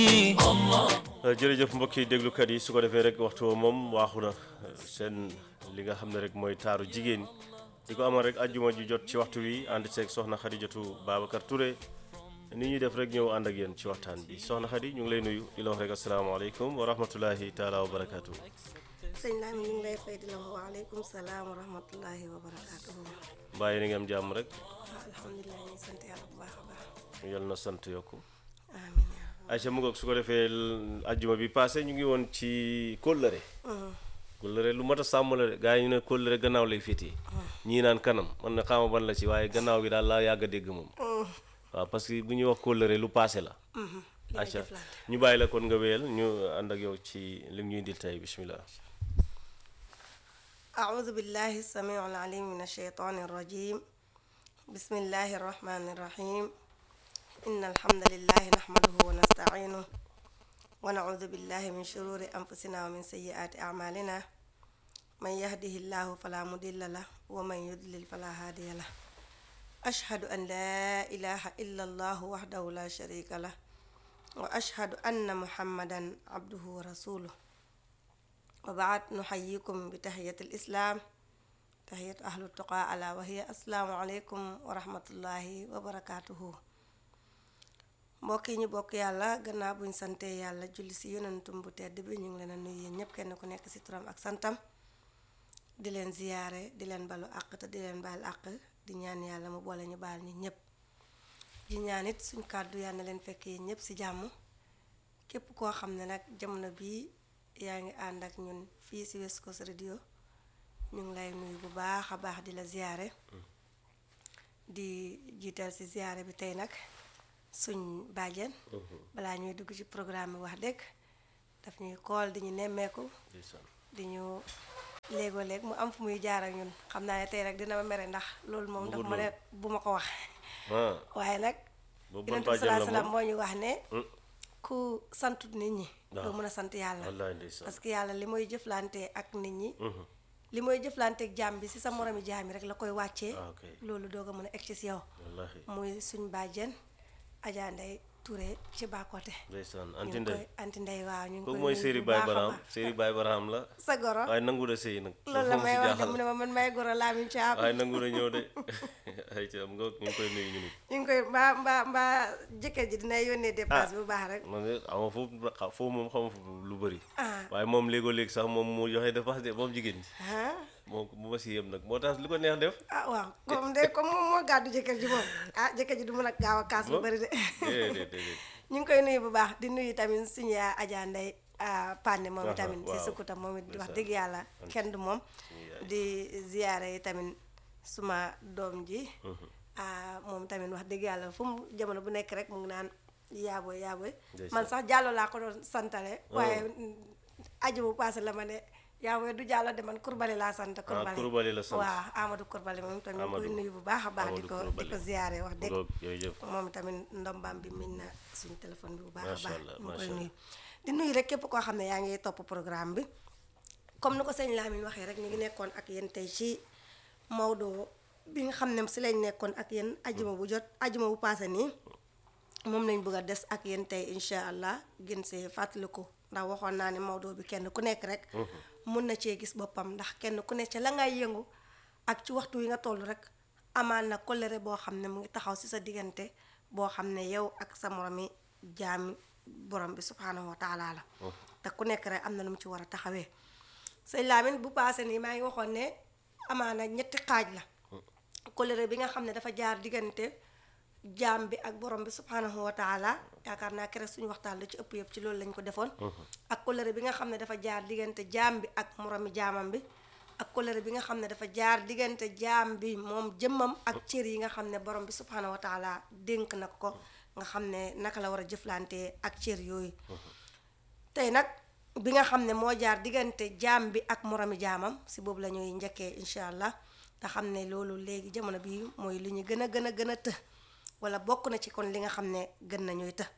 jërëjëf mbokki déglukat yi su ko defee rek waxtu woo moom waaxu na seen li nga xam ne rek mooy taaru jigéen di ko amal rek ajjuma ju jot ci waxtu wi ànd seeg soxna Xadijatu Babacar Touré ni ñuy def rek ñëw ànd ak yéen ci waxtaan bi soxna Xadi ñu ngi lay nuyu di la wax rek asalaamaaleykum wa rahmatullahi taala wa barakaatu. sëñ Lamine ñu ngi lay fay di la wax waaleykum salaam wa rahmatullahi wa barakaatuhu. bàyyi ni nga am jàmm rek waaw alhamdulilah ñu ngi sant yàlla bu baax a baax. yal na sant yokku amiin yaa Aïcha mu ngoog su ko defee ajjuma bi passé ñu ngi woon ci kóllëre kóllëre lu mat a sàmm la de gaa yi ñu ne kóllëre gannaaw lay féetee ñii naan kanam man na xaama ban la ci waaye gannaaw gi daal laa yàgg a dégg moom waaw parce que bu ñuy wax kóllëre lu passé la li nga Aïcha jëflante. ñu bàyyi la kon nga wéyal ñu ànd ak yow ci li ñuy indil tey bismillah أعوذ بالله السميع العليم من الشيطان الرجيم بسم الله الرحمن الرحيم إن الحمد لله نحمده ونستعينه ونعوذ بالله من شرور أنفسنا ومن سيئات أعمالنا من يهده الله فلا مضل له ومن يضلل فلا هادي له أشهد أن لا إله إلا الله وحده لا شريك له وأشهد أن محمدا عبده ورسوله وبعد نحييكم بتحية الإسلام تحية أهل التقى ألا وهي السلام عليكم ورحمة الله وبركاته mbokk yi ñu bokk yàlla gannaaw buñ sante yàlla julli si yonentum bu tedd bi ñu ngi leen a nuyu yéen ñëpp kenn ku nekk si turam ak santam di leen ziyaare di leen balu àq te di leen baal àq di ñaan yàlla mu boole ñu baal ñi ñëpp di ñaan it suñ kàddu yàlla na leen fekk yéen ñëpp si jàmm képp koo xam ne nag jamono bii yaa ngi ànd ak ñun fii si West Coast Radio ñu ngi lay nuyu bu baax a baax di la ziyaare di jiital si ziyaare bi tey nag suñ bàjjen balaa ñuy dugg ci programme bi wax dëgg daf ñuy kool di ñu nemmeeku ndeysaan di ñu léegoo léeg mu am fu muy jaar ak ñun xam naa ne tey rag dina ma mere ndax loolu moom daf ma ne bu ma ko wax ah waaye nag boobu yonent ban bi bàjjan la salaa salaam moom moo ñu wax ne Hmm. ku santut nit ñi Waaw. doo mën a sant yàlla wallaay ndeysaan parce que yàlla li mooy jëflante ak nit ñi li mooy jëflante ak jaam bi si sa moromi jaam yi rek la koy wàccee ah ok loolu doog a mën a egg ci si yow wallahi muy suñ bàjjen Adja Ndeye Touré ci Bakote ndeysaan ñu anti ngi ndey koy anti ndey waaw ñu ngi kooku koy mooy nuyu séeri bu Baye baax a Baraham baax. séeri Baye Baraham la sa goro waaye nangu da sëy nag loolu la moom may si wax de jaaxal mu ne ma man may goro Lamine Thiam waaye nangu na ñëw de ay ci am nga ñu ngi koy nuyu ñu nit ñu ngi koy mbaa mbaa mbaa jëkkër ji dina yónnee dépense bu baax rek man de xama foofu xa- foofu moom xama foofu lu bëri ah waaye moom léegoo léegi sax moom mu joxe dépense de moom jigéen ñi ah moom bu ma si yem nag moo tax li ko neex def ah waaw comme de comme moom moo gàddu jëkkër ji moom ah jëkkër ji du mën a gaaw a kaas lu Moom? bëri de déedéet déedéet ñu ngi koy nuyu bu baax di nuyu tamit suñu yaa Adja Ndeye ah, Pande moom Aha, tamit si waaw. sukkutam moom it wax Ndeysaan. dëgg yàlla kenn du moom yaay. di ziyaare yi tamit suma doom ji ah, moom tamit wax dëgg yàlla fu mu jamono bu nekk rek mu ngi naan yaaboy yaaboy Ndeysaan. man sax jàllo laa ko doon santale waaye aju bu passé la ma ne yaaboy du jàllo de man kurbali laa sant kurbali Coulibaly la sant. waaw Amadou kurbali moom tamit ñu ngi koy Amadou. nuyu bu baax a baax di Amadou ko di Coulibaly. ko ziyaare wax dëgg ngoog jërëjëf moom tamit ndombam bi min na suñu téléphone bi bu baax a Macha baax Allah, ñu ngi macha koy Allah. nuyu di nuyu rek képp koo xam ne yaa ngi topp programme bi comme ni ko sëñ Lamine waxee rek ñu ngi nekkoon ak yéen tey ci Maodo bi nga xam ne si lañ nekkoon ak yéen ajuma bu jot ajuma bu paase nii moom lañ bëgg a des ak yéen tey incha allah gën see fàttaliku ndax waxoon naa ne Maodo bi kenn ku nekk rek mun na cee gis boppam ndax kenn ku nekk ca la ngay yëngu ak ci waxtu wi nga toll rek amaan na kolere boo xam ne mu ngi taxaw si sa diggante boo xam ne yow ak sa moromi jaami borom bi subhanahu wa taala la te ku nekk rek am na lu mu ci war a taxawee sëñ Lamine bu paase nii maa ngi waxoon ne amaana ñetti xaaj la kolere bi nga xam ne dafa jaar diggante jaam bi ak borom bi subhanahu wa taala yaakaar naa keroog suñu waxtaan la ci ëpp yëpp ci loolu lañ ko defoon ak kolere bi nga xam ne dafa jaar diggante jaam bi ak moromi jaamam bi ak kolere bi nga xam ne dafa jaar diggante jaam bi moom jëmmam ak cër yi nga xam ne borom bi subhanahu wa taala dénk na ko nga xam ne naka la war a jëflante ak cër yooyu tey nag bi nga xam ne moo jaar diggante jaam bi ak moromi jaamam si boobu la ñuy njëkkee incha allah te xam ne loolu léegi jamono bi mooy li ñu gën a gën a gën a të wala bokk na ci kon li nga xam ne gën nañuy të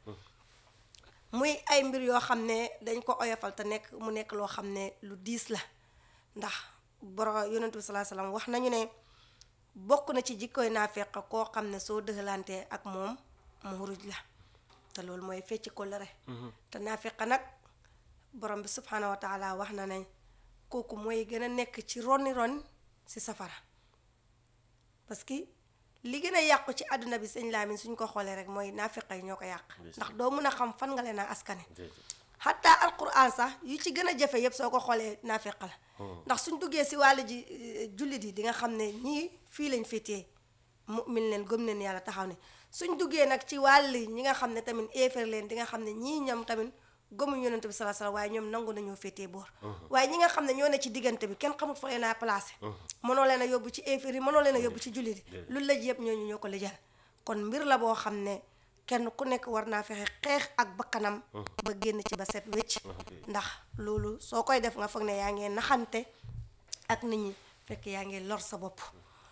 muy ay mbir yoo xam ne dañ ko oyofal te nekk mu nekk loo xam ne lu diis la ndax boro yonentu bi salaa salaam wax nañu ne bokk na ci jikkoy naafeq koo xam ne soo dëxalantee ak moom mu ruj la te loolu mooy fecci kóllëre te naafiqa nag borom bi subhanahu wa taala wax na ne kooku mooy gën a nekk ci ronni ron si safara parce que li gën a yàqu ci àdduna bi sëñ Laamin suñ ko xoolee rek mooy naafiqa yi ñoo ko yàq ndax doo mun a xam fan nga leen a askane xatta alquran sax yu ci gën a jafe yëpp soo ko xoolee naafiq la ndax suñ duggee si wàllu ji jullit yi di nga xam ne ñii fii lañ féetee mu'min leen gëm leen yàlla taxaw ne suñ duggee nag ci wàll ñi nga xam ne tamit éefar leen di nga xam ne ñii ñoom tamit gëmuñ yonent bi sallallahu alayhi wasallam waaye ñoom nangu nañoo féetee boor waaye ñi nga xam ne ñoo ne ci diggante bi kenn xamul fa leen a placé mënoo leen a yóbbu ci éefar yi mënoo leen a yóbbu ci jullit yi lu lëj yëpp ñooñu ñoo ko lijal kon mbir la boo xam ne kenn ku nekk war naa fexe xeex ak bakkanam ba génn ci ba set wécc ndax loolu soo koy def nga foog ne yaa ngee naxante ak nit ñi fekk yaa ngi lor sa bopp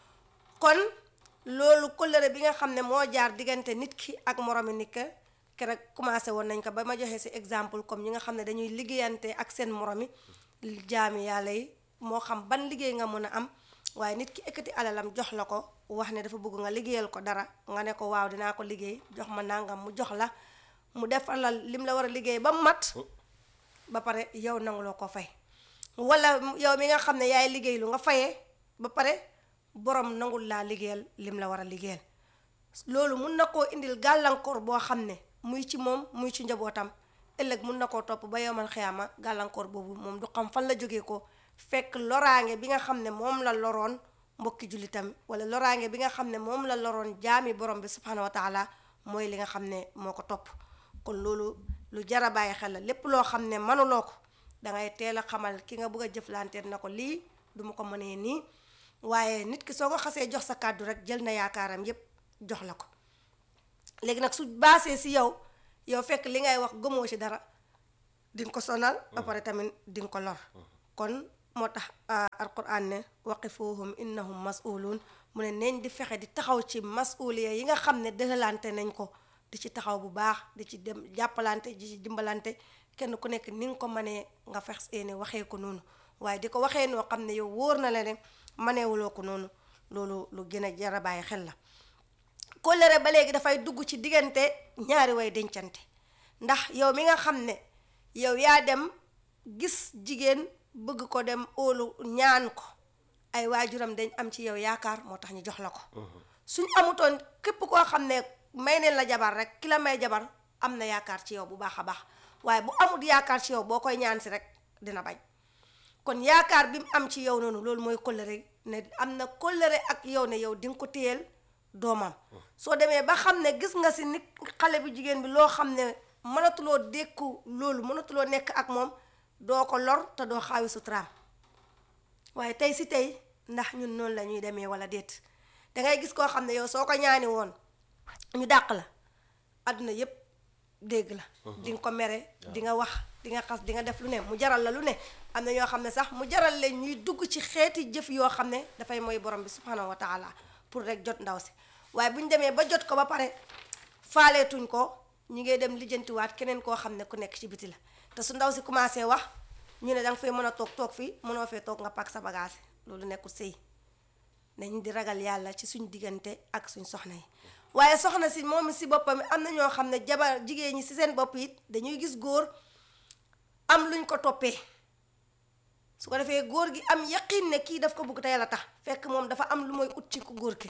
kon loolu kóllëre bi nga xam ne moo jaar diggante nit ki ak moromi nit ka keroog commencé woon nañ ko ba ma joxee si exemple comme ñi nga xam ne dañuy liggéeyante ak seen moromi jaami yàlla yi moo xam ban liggéey nga mën a am waaye nit ki ekkati alalam jox la ko wax ne dafa bëgg nga liggéeyal ko dara nga ne ko waaw dinaa ko liggéey jox ma nangam mu jox la mu defalal lim la war a liggéey ba mat ba pare yow nanguloo ko fay wala yow mi nga xam ne yaay liggéey lu nga fayee ba pare borom nangul laa liggéeyal lim la war a liggéeyal loolu mun na koo indil gàllankoor boo xam ne muy ci moom muy ci njabootam ëllëg mun na koo topp ba yowmal xiyaama gàllankoor boobu moom du xam fan la jógee ko fekk loraange bi nga xam ne moom la loroon mbokki jullitam wala loraange bi nga xam ne moom la loroon jaami borom bi subhanahu wa taala mooy li nga xam ne moo ko topp kon loolu lu jar a bàyyi xel la lépp loo xam ne manuloo ko dangay teel a xamal ki nga bëgg a jëflanteet na ko lii du ma ko mënee nii waaye nit ki soo ko xasee jox sa kàddu rek jël na yaakaaram yépp jox la ko léegi nag su baasee si yow yow fekk li ngay wax gëmoo ci dara di nga ko sonal ba pare tamit di nga ko lor kon moo tax alquran ne waqifuhum innahum mas'ulun mu ne neñ di fexe di taxaw ci mas'uliya yi nga xam ne dëxalante nañ ko di ci taxaw bu baax di ci dem jàppalante di ci dimbalante kenn ku nekk ni nga ko mënee nga fex seeni waxee ko noonu waaye di ko waxee noo xam ne yow wóor na la ne maneewuloo ko noonu loolu lu gën a jar a bàyyi xel la kóllëre ba léegi dafay dugg ci diggante ñaari way dencante ndax yow mi nga xam ne yow yaa dem gis jigéen bëgg ko dem óolu ñaan ko ay waajuram dañ am ci yow yaakaar moo tax ñu jox la ko suñ amutoon képp koo xam ne may neen la jabar rek ki la may jabar am na yaakaar ci yow bu baax a baax waaye bu amut yaakaar ci yow boo koy ñaan si rek dina bañ kon yaakaar bi mu am ci yow noonu loolu mooy kóllëre ne am na kóllëre ak yow ne yow di nga ko téyel doomam soo demee ba xam ne gis nga si nit xale bu jigéen bi loo xam ne mënatuloo dékku loolu mënatuloo nekk ak moom doo ko lor te doo xaawi suturaam waaye tey si tey ndax ñun noonu la ñuy demee wala déet dangay gis koo xam ne yow soo ko ñaani woon ñu dàq la àdduna yépp dégg la di nga ko mere di nga wax di nga xas di nga def lu ne mu jaral la lu ne am na ñoo xam ne sax mu jaral leen ñuy dugg ci xeeti jëf yoo xam ne dafay mooy borom bi subhanahu wa taala pour rek jot ndaw si waaye bu ñu demee ba jot ko ba pare faaleetuñ ko ñu ngi dem lijjantiwaat keneen koo xam ne ku nekk ci biti la te su ndaw si commencé wax ñu ne danga fay mën a toog toog fii mënoo fee toog nga pak sa bagage loolu nekkul sëy nañ di ragal yàlla ci suñ diggante ak suñ soxna yi waaye soxna si moom si boppam am na ñoo xam ne jabar jigéen ñi si seen bopp it dañuy gis góor am luñ ko toppee su ko defee góor gi am yaqin ne kii daf ko bëgg te yàlla tax fekk moom dafa am lu mooy ut ci ku góor ki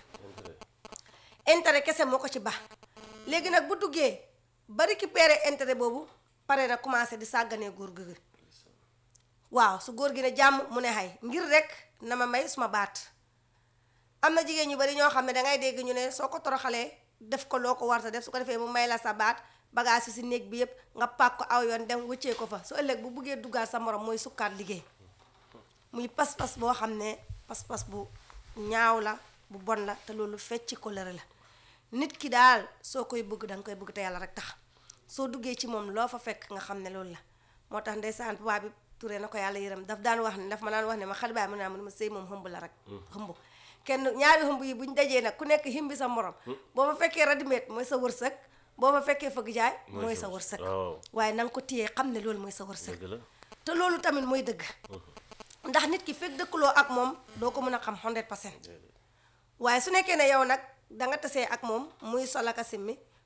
intérêt kese moo ko ci baax léegi nag bu duggee ba récupérer intérêt boobu pare na commencé di sàgganee góor gi waaw su góor gi ne jàmm mu ne xay ngir rek na ma may suma baat am na jigéen ñu bari ñoo xam ne dangay dégg ñu ne soo ko toroxalee def ko loo ko war sa def su ko defee mu may la sa baat bagage yi si néeg bi yépp nga pàkk ko aw yoon dem wëccee ko fa su ëllëg bu buggee duggaat sa morom mooy sukkaat liggéey muy pas-pas boo xam ne pas-pas bu ñaaw la bu bon la te loolu fecc kóllëre la nit ki daal soo koy bëgg danga koy bëgg te yàlla rek tax soo duggee ci moom loo fa fekk nga xam ne loolu la moo tax ndeysaan papa bi turee na ko yàlla yërëm daf daan wax ne daf ma daan wax ne ma xale baay mu ne ma sëy moom xëmb la rek xëmb kenn ñaari xëmb yi buñ dajee nag ku nekk himbi sa morom boo fa fekkee radimet mooy sa wërsëg boo fa fekkee fëgg jaay mooy sa wërsëg waaye na nga ko téyee xam ne loolu mooy sa wërsëg te loolu tamit mooy dëgg ndax nit ki fekk dëkkuloo ak moom doo ko mën a xam 100 percent waaye su nekkee ne yow nag danga tasee ak moom muy solaka simmi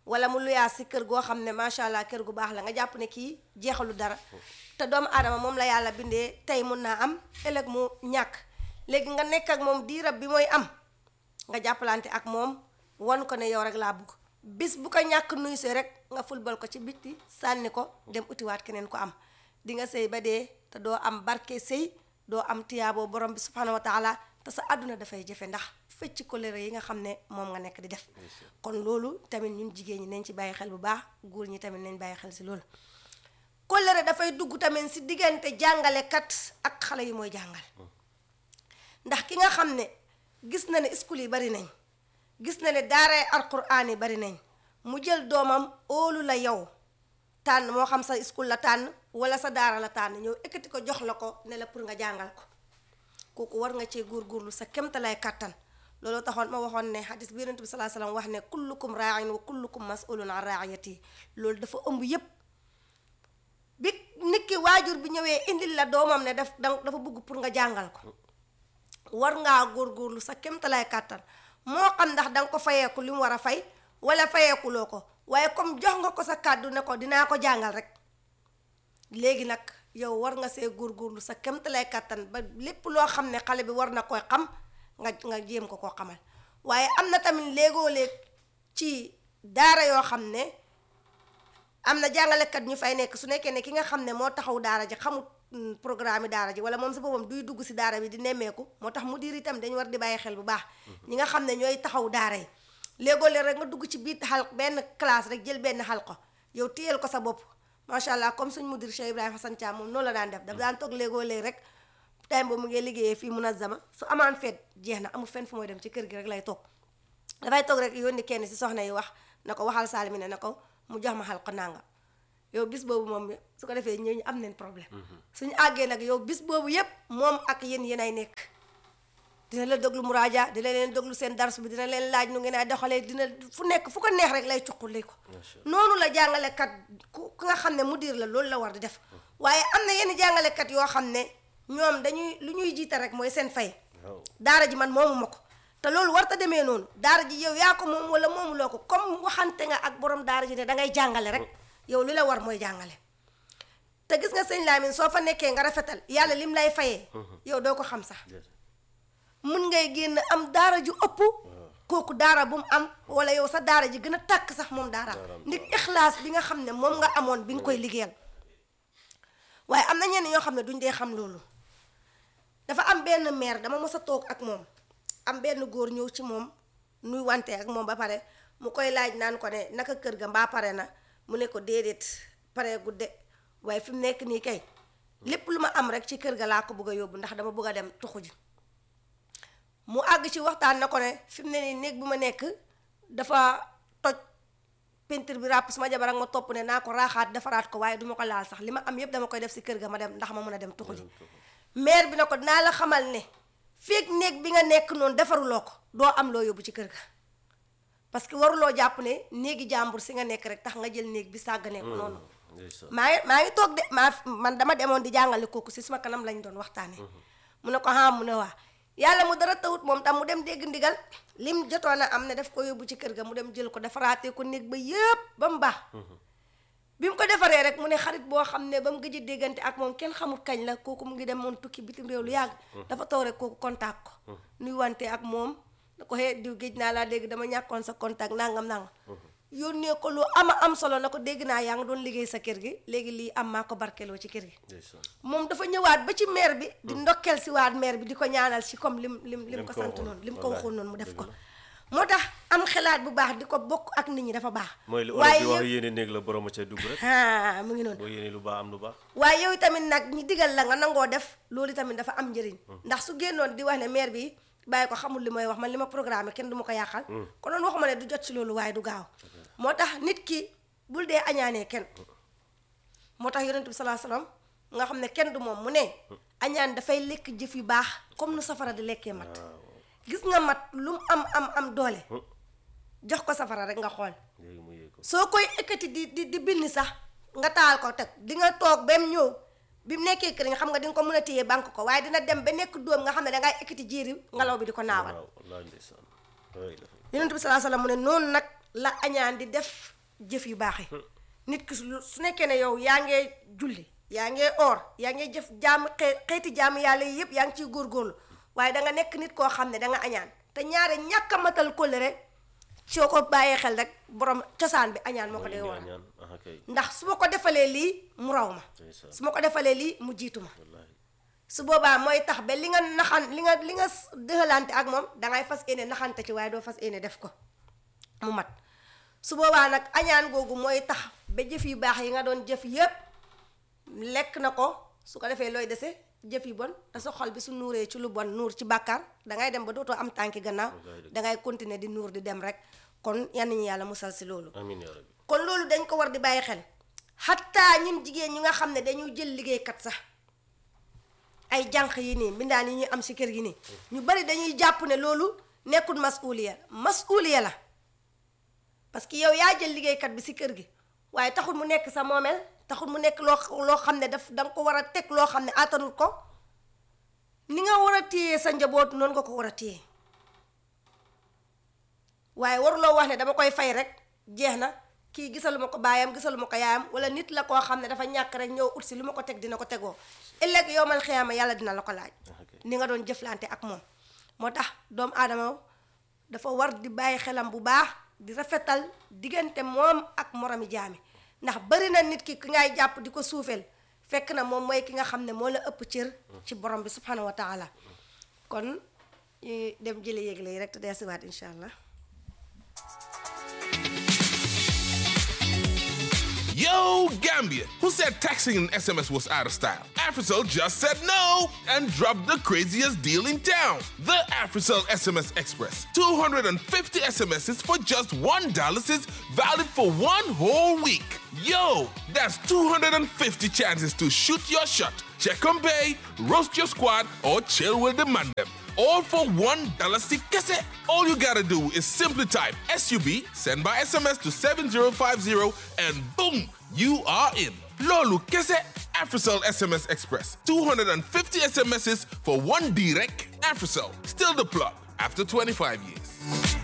wala mu luyaas si kër goo xam ne macha allah kër gu baax la nga jàpp ne kii jeexalu dara te doomu aadama moom la yàlla bindee tey mun naa am ëllëg mu ñàkk léegi nga nekk ak moom diirab bi mooy am nga jàppalante ak moom wan ko ne yow rek laa bugg bis bu ko ñàkk nuyu see rek nga fulbal ko ci bitti sànni ko dem utiwaat keneen ko am di nga sëy ba dee te doo am barke sëy doo am tiyaaboo borom bi subhanahu wa taala te sa àdduna dafay jafe ndax fecc kolere yi nga xam ne moom nga nekk di def kon loolu tamit ñun jigéen ñi nañ ci bàyyi xel bu baax góor ñi tamit nañ bàyyi xel si loolu kolere dafay dugg tamit si diggante jàngalekat ak xale yi mooy jàngal ndax ki nga xam ne gis na ne school yi bari nañ gis na ne daaray alquraan yi bari nañ mu jël doomam óolu la yow tànn moo xam sa school la tànn wala sa daara la tànn ñëw ekkati ko jox la ko ne la pour nga jàngal ko kooku war nga cee góorgóorlu sa kemtalaay kàttan loolu taxoon ma waxoon ne hadis bi yonent bi salaa salaam wax ne kullukum raain wa kullukum masulun an raayati loolu dafa ëmb yépp bi nit ki waajur bi ñëwee indil la doomam ne daf dafa bëgg pour nga jàngal ko war ngaa góorgóorlu sa kemtalaay kàttan moo xam ndax danga ko fayeeku li mu war a fay wala fayeekuloo ko waaye comme jox nga ko sa kàddu ne ko dinaa ko jàngal rek léegi nag yow war nga see góorgóorlu sa kemtalaay kàttan ba lépp loo xam ne xale bi war na koy xam nga nga jéem ko koo xamal waaye am na tamit léegoo léeg ci daara yoo xam ne am na jàngalekat ñu fay nekk su nekkee ne ki nga xam ne moo taxaw daara ji xamut programme daara ji wala moom si boppam duy dugg si daara bi di nemmeeku moo tax mu diir itam dañu war di bàyyi xel bu baax ñi nga xam ne ñooy taxaw daara yi léegoo léeg rek nga dugg ci biir xal benn classe rek jël benn xal ko yow téyel ko sa bopp macha allah comme suñ mudir Cheikh Ibrahima Hassan Thiam moom noonu la daan def daf daan toog léegoo léeg rek time boobu mu ngi liggéeyee fii munazama su amaan feet jeex na amul fenn fu mooy dem ci kër gi rek lay toog dafay toog rek yónni kenn si soxna yi wax na ko waxal saalimi ne na ko mu jox ma xal ko nanga yow bis boobu moom su ko defee ñooñu am nañ problème suñu àggee nag yow bis boobu yépp moom ak yéen yéen ay nekk dina la déglu muraaja dina leen déglu seen dars bi dina leen laaj nu ngeen ay doxalee dina fu nekk fu ko neex rek lay cuquli ko noonu la jàngalekat ku ku nga xam ne mu diir la loolu la war di def waaye am na yenn jàngalekat yoo xam ne ñoom dañuy lu ñuy jiita rek mooy seen fay daara ji man moomu ma ko te loolu warta demee noonu daara ji yow yaa ko moom wala moomuloo ko comme waxante nga ak borom daara ji ne dangay jàngale rek yow li la war mooy jàngale te gis nga sëñ Lamine soo fa nekkee nga rafetal yàlla lim lay fayee yow doo ko xam sax mun ngay génn am daara ju ëpp kooku daara bu mu am wala yow sa daara ji gën a tàkk sax moom daara ndig ixlaas bi nga xam ne moom nga amoon bi nga koy liggéeyal waaye am na ñenn ñoo xam ne duñ dee xam loolu dafa am benn maire dama mos a toog ak moom am benn góor ñëw ci moom nuy wante ak moom ba pare mu koy laaj naan ko ne naka kër ga mbaa pare na mu ne ko déedéet pare gudde waaye fi mu nekk nii kay lépp lu ma am rek ci kër ga laa ko bëgg a yóbbu ndax dama bëgg a dem tuxu ji mu àgg ci waxtaan na ko ne fi mu ne nii néeg bu ma nekk dafa toj peinture bi ràpp suma jabar ak ma topp ne naa ko raaxaat defaraat ko waaye duma ko laal sax li ma am yépp dama koy def si kër ga ma dem ndax ma mën a dem tuxu ji maire bi na ko dinaa la xamal ne feeg néeg bi nga nekk noonu defaruloo ko doo am loo yóbbu ci kër ga parce que waruloo jàpp ne néegi jàmbur si nga nekk rek tax nga jël néeg bi sàgg nekk noonu maa ngi maa ngi toog de maa man dama demoon di jàngale kooku si suma kanam lañ doon waxtaanee mu ne ko ah mu ne waa yàlla mu dara tawut moom tam mu dem dégg ndigal lim jotoon a am ne daf ko yóbbu ci kër ga mu dem jël ko defaraatee ko néeg ba yëpp ba mu baax bi mu ko defaree rek mu ne xarit boo xam ne ba mu gëj a déggante ak moom kenn xamul kañ la kooku mu ngi dem moon tukki bitim réew lu yàgg dafa toog rek kooku contact ko nuy wante ak moom da ko xee diw géej naa laa dégg dama ñàkkoon sa contact nangam nangam yónnee ko lu ama am solo na ko dégg naa yaa ngi doon liggéey sa kër gi léegi lii am maa ko barkeloo ci kër gi moom dafa ñëwaat ba ci maire bi di ndokkeel si waat maire bi di ko ñaanal si comme lim lim lim ko sant noonu lim ko waxoon noonu mu def ko moo tax am xalaat bu baax di ko bokk ak nit ñi dafa baax mooy li olof di wax yéene néeg la borom a cay dugg rek ah mu ngi noonu boo yéene lu baax am lu baax waaye yow tamit nag ñi digal la nga nangoo def loolu tamit dafa am njëriñ ndax su génnoon di wax ne maire bi bàyyi ko xamul li may wax man li ma programme kenn du ma ko yàqal kon noonu waxuma ne du jot ci loolu waaye du gaaw moo tax nit ki bul dee añaanee kenn moo tax yonent bi salaa salaam nga xam ne kenn du moom mu ne añaan dafay lekk jëf yu baax comme nu safara di lekkee mat gis nga mat lu mu am am am doole jox ko safara rek nga xool soo koy ekkati di di di bind sax nga taal ko teg di nga toog ba mu ñëw bi mu nekkee kër nga xam nga di nga ko mën a téye banque ko waaye dina dem ba nekk dóom nga xam ne dangay ekkati jiiri ngelaw bi di ko naawal yonent bi salaa salaam mu ne noonu nag la añaan di def jëf yu baax yi nit ki su su nekkee ne yow yaa ngee julli yaa ngee or yaa ngee jëf jaam xee xeeti jaam yàlla yi yëpp yaa ngi ciy góorgóorlu waaye da nga nekk nit koo xam ne da nga añaan te ñaare ñàkk a matal kóllëre soo ko bàyyee xel rek borom cosaan bi añaan moo ko dee waral ñaan aha kay ndax su ma ko defalee lii mu raw ma ndeysaan su ma ko defalee lii mu jiitu ma wallaahi su boobaa mooy tax ba li nga naxan li nga li nga dëxalante ak moom dangay fas yéene naxante ci waaye doo fas yéene def ko mu mat su boobaa nag añaan googu mooy tax ba jëf yu baax yi nga doon jëf yépp lekk na ko su ko defee looy dese jëf yi bon te sa xol bi su nuuree ci lu bon nuur ci bàkkaar dangay dem ba dootoo am tànki gannaaw dangay continuer di nuur di dem rek kon yan ñu yàlla musal si loolu amiin yaa rabbi kon loolu dañ ko war di bàyyi xel xattaa ñun jigéen ñi nga xam ne dañuy jël liggéeykat sax ay jànq yi nii mbindaan yi ñuy am si kër gi nii ñu bari dañuy jàpp ne loolu nekkul masuuliya masuuliya la parce que yow yaa jël liggéeykat bi si kër gi waaye taxul mu nekk sa moomeel taxul mu nekk loo loo xam ne daf da nga ko war a teg loo xam ne attanul ko ni nga war a téye sa njaboot noonu nga ko war a téye waaye waruloo wax ne dama koy fay rek jeex na kii gisaluma ko baayam gisaluma ko yaayam wala nit la koo xam ne dafa ñàkk rek ñëw ut si lu ma ko teg dina ko tegoo ëllëg yow mal xiyaama yàlla dina la ko laaj ni nga doon jëflante ak moom moo tax doomu aadama dafa war di bàyyi xelam bu baax di rafetal diggante moom ak moromi jaami ndax bari na nit ki ki ngay jàpp di ko suufeel fekk na moom mooy ki nga xam ne moo la ëpp cër ci borom bi subhanahu wa taala kon ñu dem jële yégle yi rek te deesiwaat incha allah Yo, Gambia, who said texting an SMS was out of style? Africell just said no and dropped the craziest deal in town. The Africell SMS Express. 250 SMSs for just $1 is valid for one whole week. Yo, that's 250 chances to shoot your shot, check on bay, roast your squad, or chill with the man them. All for one dollar kese. All you gotta do is simply type SUB, send by SMS to 7050, and boom, you are in. Lolu kese. Africell SMS Express. 250 SMSs for one direct. Africell, still the plug after 25 years.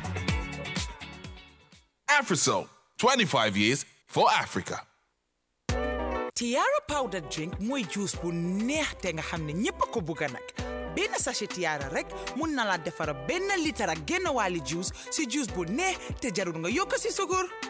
Africell, 25 years for Africa. Tiara powder drink mooy juice bu neex te nga xam ne ñépp a ko bugga nag benn sachet Tiara rek mun na la defara benn litre ak genn wàlli juice si juice bu neex te jarul nga yokk si sukur